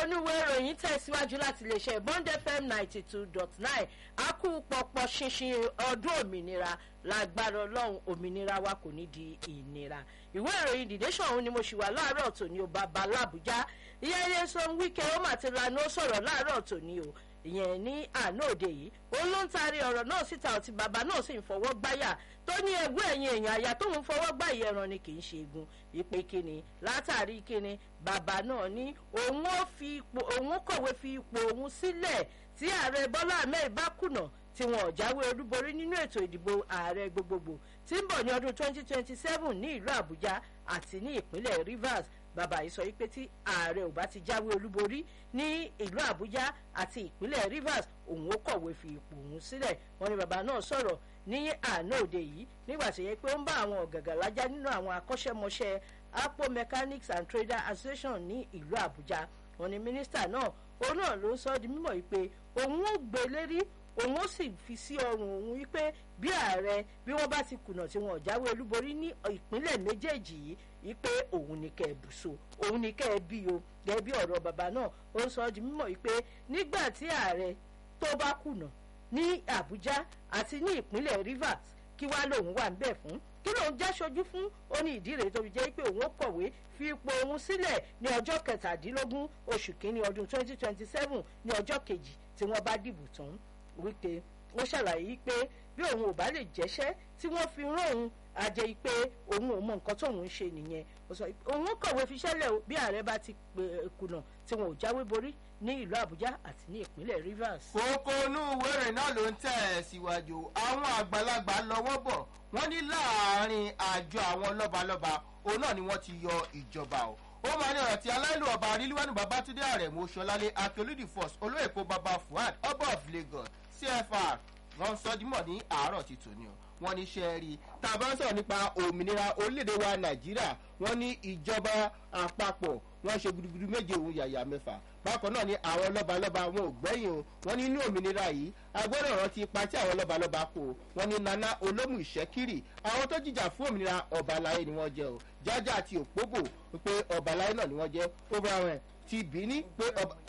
onúwé ìròyìn tẹ̀síwájú láti lè ṣe bond fm ninety two dot nine a kú pọpọ ṣinṣin ọdún òmìnira lágbára ọlọ́run òmìnira wa kò ní di ìnira ìwé ìròyìn the nation òun ni mo ṣì wà láàárọ̀ tòní o bàbá làbújá ìyá ilé sọ wíkẹ́ ó mà ti lanú ó sọ̀rọ̀ láàárọ̀ tòní o ìyẹn ní àná òde yìí òun ló ń taari ọ̀rọ̀ náà síta ọtí bàbá náà sì ń fọwọ́ gbáyà tó ní ẹgbẹ́ ẹ̀yìn èèyàn àyà tóun fọwọ́ gbá ìyẹran ni kì í ṣe egun ìpè kíni látàrí kíni bàbá náà ní òun ó fi ipò òun kọ̀wé fi ipò òun sílẹ̀ tí ààrẹ bọ́lá ahmed bá kùnà tí wọn ò jáwé olúborí nínú ètò ìdìbò ààrẹ gbogbogbò tí ń bọ̀ ní ọdún 2027 ní ìlú àbújá àti ní ìpínlẹ̀ rivers bàbá yìí sọ wípé tí ààrẹ ò bá ti jáwé olúborí ní ìlú àbújá àti ìpínlẹ̀ rivers òun ó kọ̀wé fi ipò òun sílẹ̀ wọn ni bàbá náà sọ̀rọ̀ ní àná òde yìí nígbà tó yẹ pé ó ń bá àwọn ọ̀gàgà lájá nínú àwọn akọ́ṣẹ́mọṣẹ́ apo mechanics and trader association ní ìlú àbújá wọn ni mínísítà náà òun náà ló sọ di mímọ̀ wípé òun ó gbé lérí òun ó sì fi sí ọrùn òun wípé bí ààrẹ bí wọ́n bá ti kùnà tí wọn ò jáwé olúborí ní ìpínlẹ̀ méjèèjì yìí wípé òun ní kẹ́ ẹ bùsọ òun ní kẹ́ ẹ bí o gẹ́gẹ́ bí ọ̀rọ̀ bàbá náà ó ń sọ di mímọ̀ wípé nígbà tí ààrẹ tó bá kùnà ní àbújá àti ní ìpínlẹ̀ rivers kí wá lòun wà níbẹ̀ fún kí lòun já ṣojú fún ó ní ìdí rèé tó fi jẹ́ pé òun ó kọ̀wé fi ipò òun sílẹ̀ ní ọjọ́ kẹtàdínlógún oṣù kínní ọdún 2027 ní ọjọ́ kejì tí wọ́n bá dìbò tán wípé ó ṣàlàyé pé bí òun ò bá lè jẹ́ṣẹ́ tí wọ́n fi rán òun àjẹ́ pé òun ò mọ nǹkan tóun ń ṣe nìyẹn ó sọ òun kọ̀wé fiṣẹ́lẹ̀ bí ààrẹ bá ti kùnà tí wọn ò jáwé borí ní ìlú àbújá àti ní ìpínlẹ̀ rivers. kókó inú wẹ̀rẹ̀ náà ló ń tẹ̀ síwájú àwọn àgbàlagbà lọ́wọ́ bọ̀ wọ́n ní láàárín àjọ àwọn lọ́balọ́ba òun náà ni wọ́n ti yọ ìjọba o ó máa ní ọ̀rọ̀ tí aláìlú ọba arílíwánu babatunde àrẹ̀mú ṣọlálẹ̀ akérèdí first olóyèkó baba fuad ọba of lagos cfr wọn sọ dímọ̀ ní àárọ̀ ti tòní o wọn ní iṣẹ́ rí tá a bá ń sọ̀rọ̀ nípa òmìnira orílẹ̀-èdè wa nàìjíríà wọn ní ìjọba àpapọ̀ wọn ṣe gudugudu méje òun yàyà mẹ́fà bákan náà ni àwọn lọ́balọ́ba wọn ò gbẹ́yìn o wọn ní inú òmìnira yìí agbọ́dọ̀ rántí ipa tí àwọn lọ́balọ́ba kó o wọn ní nana olómù ìṣẹ́kiri àwọn tó jìjà fún òmìnira ọ̀bàláyé ni wọ́n jẹ́ o jájá àti òpóbò pé ọ̀bàláyé náà ni wọ́n jẹ́ ó bá wọn ti bìíní pé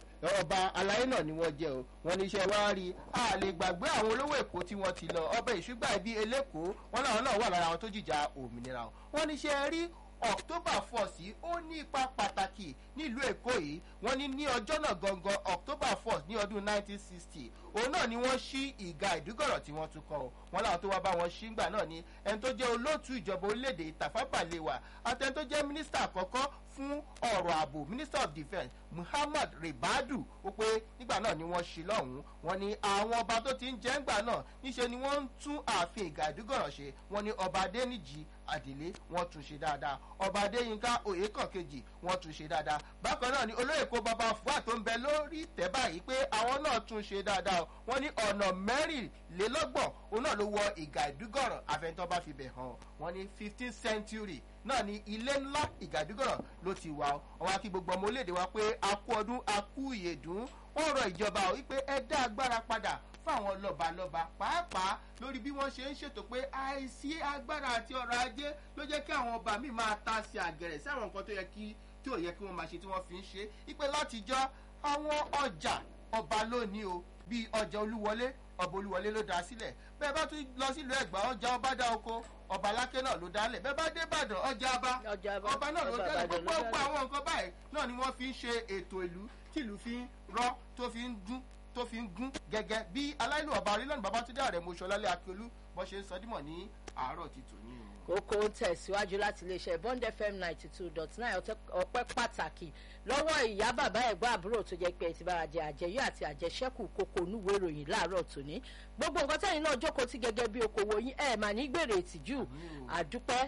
ọba aláyé náà ni wọ́n jẹ́ o wọn ní iṣẹ́ wá rí a lè gbàgbé àwọn olówó èkó tí wọ́n ti lọ ọbẹ̀ ìṣúgbà ibi eléko wọn làwọn náà wà lára àwọn tó jìjà òmìnira o wọn ní iṣẹ́ rí october four sí ó ní ipa pàtàkì nílùú èkó yìí wọn ní ní ọjọ́ náà gangan october four ní ọdún nineteen sixty òun náà ni wọ́n ṣí ìga ìdúgọ̀rọ̀ tí wọ́n tún kọ́ ọ wọn làwọn tó wá bá wọn ṣí ńgbà náà ni ẹni tó jẹ́ olóòtú ìjọba orílẹ̀-èdè tàfábàlẹ̀wà àtẹni tó jẹ́ mínísítà àkọ́kọ́ fún ọ̀rọ̀ ààbò minister of defence muhammad ribadu ó pé nígbà náà ni wọ́n ṣí lọ́hùn-ún wọn ni àwọn ọba tó ti ń jẹ́ ńgbà náà níṣe ni wọ́n ń tún ààfin ìga ìdúgọ̀rọ̀ ṣe wọn ni ọba adéníjì àdìlé wọn tún ṣe dáadáa ọba adéyínká oyèkàn kejì wọn tún ṣe dáadáa bákan náà ni olóyè kó bàbá fúà tó ń bẹ lórí tẹ báyìí pé àwọn náà tún ṣe dáadáa wọn ní ọ̀nà mẹ́rìnlélọ́gbọ̀n òun náà ló wọ ìgà ìdúgọ̀rọ̀ àfẹnitọ́ bá fi bẹ̀ hàn wọn ní fifteen century náà ni ilé ńlá ìgàdúgọ̀rọ̀ ló ti wà ó wọn á kí gbogbo ọmọ orílẹ̀-èdè wa pé a kú ọdún a kú ìyèdún wọn rọ ìjọba ò wípé ẹ dá agbára padà fáwọn lọ́balọ́ba pàápàá lórí bí wọ́n ṣe ń ṣètò pé àìsí agbára àti ọrọ̀ ajé ló jẹ́ kí àwọn ọba míì máa ta sí àgẹ̀rẹ̀ sí àwọn nǹkan tó yẹ kí tí ò yẹ kí wọ́n máa ṣe tí wọ́n fi ń ṣe ipe látijọ́ àwọn ọjà ọba lónìí o bíi ọjà olúwọlé ọba olúwọlé ló dá sílẹ̀ bẹ́ẹ̀ bá tún lọ sílùú ẹ̀gbá ọjà ọba dá oko ọba aláké náà ló dálẹ̀ bẹ́ẹ̀ bá dé ìbàdàn ọjà ọba ọba náà ló dálẹ̀ gbogbo gbogbo àwọn nǹkan báyìí náà ni wọ́n fi ń ṣe ètò ìlú tìlú fi ń rọ́ tó fi ń dún tó fi ń gún gẹ́gẹ́ bí aláìlú ọba orílẹ̀-èdè babatunde ààrẹ mọ̀ṣọ́lálẹ̀ akíolú bọ́ ṣe ń sọ dímọ̀ ní àárọ̀ ti tò ní o. kókó tẹ̀síwájú láti iléeṣẹ́ bond fm ninety two dot nine ọpẹ́ pàtàkì lọ́wọ́ ìyá bàbá ẹ̀gbọ́n àbúrò tó jẹ́ pé ẹ ti bára jẹ àjẹyó àti àjẹsẹ́kù kókó onúwèé ìròyìn láàárọ̀ tòní gbogbo nǹkan tẹ́yìn náà jókòó tí gẹ́gẹ́ bí okòwò yín ẹ̀ mà ní gbèrè ìtìjú àdúpẹ́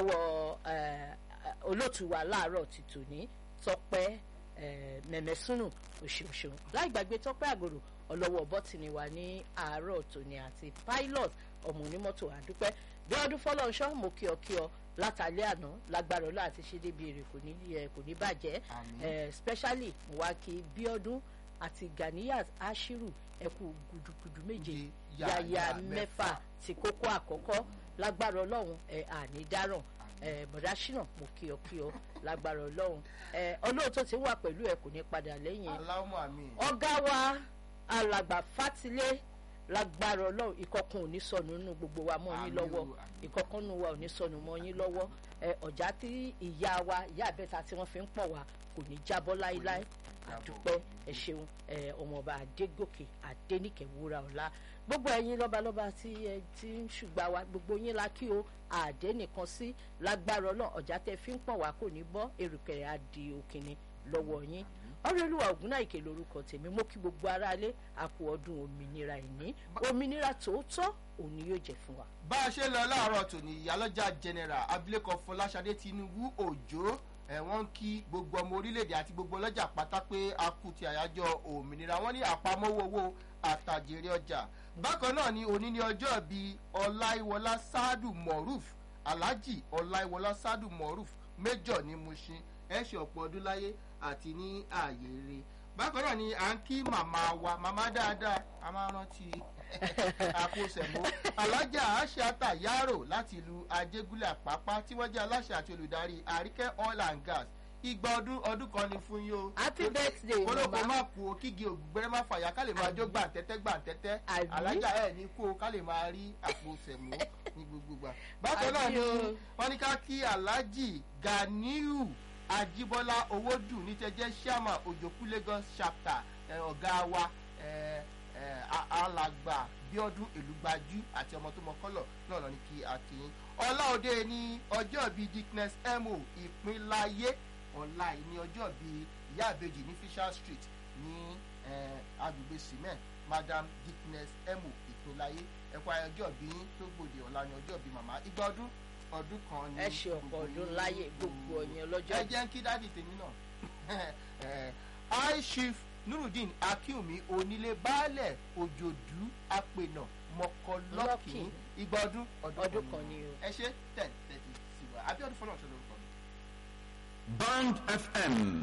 lọ́wọ́ olóòtú wa láàárọ̀ ti tòní tọpẹ́ mẹ̀mẹ́sùnù òṣèòṣèò láì gbàgbé tọpẹ́ àgòrò ọlọ́wọ́ bọ́tìnì wa ní àárọ̀ tòní àti pilot ọmọ onímọ́tò àdúpẹ́ bí ọdún fọlọ́nṣọ́ mo kí ọ kí ọ látàlẹ́ àná lágbára ọlọ́ àti ṣe débi èrè kò ní kò ní bàjẹ́ specially mo wá kí bíọ́dún àti ganiyat ashiru ẹkú gudugudu méje yàyà mẹ́fà ti kókó àkọ́kọ́ lágbára ọlọ́run ẹ̀ àní dáràn ẹ bọ̀dá ṣínà mo kí ọ kí ọ lágbára ọlọ́run ẹ ọlọ́run tó ti wà pẹ̀lú ẹ kò ní padà lẹ́yìn ẹ aláwọ̀ àmì ọ̀gá wa alàgbà fatilé lágbára ọlọ́run ìkọ̀kan ò ní sọnù nínú gbogbo wa mọ́ yín Àmín lọ́wọ́ o, àmín. ìkọ̀kan nínú wa ò ní sọnù mọ́ yín lọ́wọ́ ẹ ọ̀já tí ìyá wa ìyá àbẹ́ta tí wọ́n fi ń pọ̀ wá kò ní jábọ́ láíláí jábọ́. àdúpẹ́ ẹ ṣeun ẹ ọmọọba adégòkè adéníkẹ wúrà ọlá gbogbo ẹ̀yin lọ́balọ́ba tí ẹ ti ń ṣùgbà wa gbogbo yín la kí o àdé nìkan sí lágbára ọlọ́run ọ̀já tẹ fi ń pọ̀ wá kò ní bọ́ èrùkẹ̀rẹ̀ á di òkìní lọ́wọ́ yín ọ̀rẹ́lúwà ògúnnáìkè lórúkọ tèmi mo kí gbogbo aráalé àpò ọdún òmìnira ìní òmìnira tòótọ́ òun ni yóò jẹ fún wa. bá a ṣe lọ láàárọ̀ tòní ìyálọ́jà general abilékọ fọláṣadé tinubu òjò ẹ̀ wọ́n ń kí gbogbo ọmọ orílẹ̀-èdè àti gbogbo ọlọ́jà pátá pé a kú ti àyájọ́ òmìnira wọ́n ní àpamọ́wọ́ owó àtàjèrè ọjà bákan náà ni òní ní ọjọ́ bíi ọláìwọlá sáádù moruf alhaji ọláìwọlá sáádù moruf méjọ ní mushin ẹ ṣe ọ̀pọ̀ ọdún láyé àti ní ààyè rere bákan náà ni à ń kí màmá wa màmá dáadáa a máa rántí àkóṣẹ̀mó alájà aṣáta yaro láti ìlú ajégúnlẹ̀ àpápá tí wọ́n jẹ́ aláṣẹ àti olùdarí àríkẹ́ oil and gas igba ọdún ọdún kan ni fún yín o happy birthday kólókó mama má kú o kígi ògùnbẹ́rẹ́ má fàyà ká lè máa jó gbàǹtẹ́tẹ́ gbàǹtẹ́tẹ́ Àbí? alájà ẹ̀ ní kú o ká lè máa rí àpò sẹ̀mó ní gbogbo gbà. bákan náà Àbí ni o. wọ́n ní ká kí alhaji ganiu ajibola owódù ní tẹ́jẹ́ sàmà òjòkú lagos chapter ẹ̀, ọ̀gá wa ẹ̀, ẹ̀, a- alàgbà bíọ́dún èlùgbàjú àti ọmọ tó mọ kọ́lọ̀ náà lọ ní kí a kí yín. ọláòde ní ọjọ́ bíi dickness mo ìpínláyé ọ̀la yìí ní ọjọ́ bíi ìyá àbejì ní fisher street ní eh, agbègbè cement madam dickness mo ìpínláyé ẹ̀kọ́ ọjọ́ bíi tó gbòde ọ̀la ní ọjọ́ bíi màmá igba ọdún ọdún kan ní ẹ ṣe ọ̀pọ̀ gbogbo ọdún yín. láyé gbogbo ọ̀yàn lọ́jọ́ ẹ jẹ́ kí dáàdì tèmi náà high chief nurudeen akínwùmí onílé baálẹ̀ òjòdú apènà mọ̀kọ́lọ́kìn Lọ́kìn. igba ọdún ọdún kan ni o. ẹ ṣe ten thirty sí wa abiodun fọlọ́ọ̀ṣọ́ lórúkọ mi. Band FM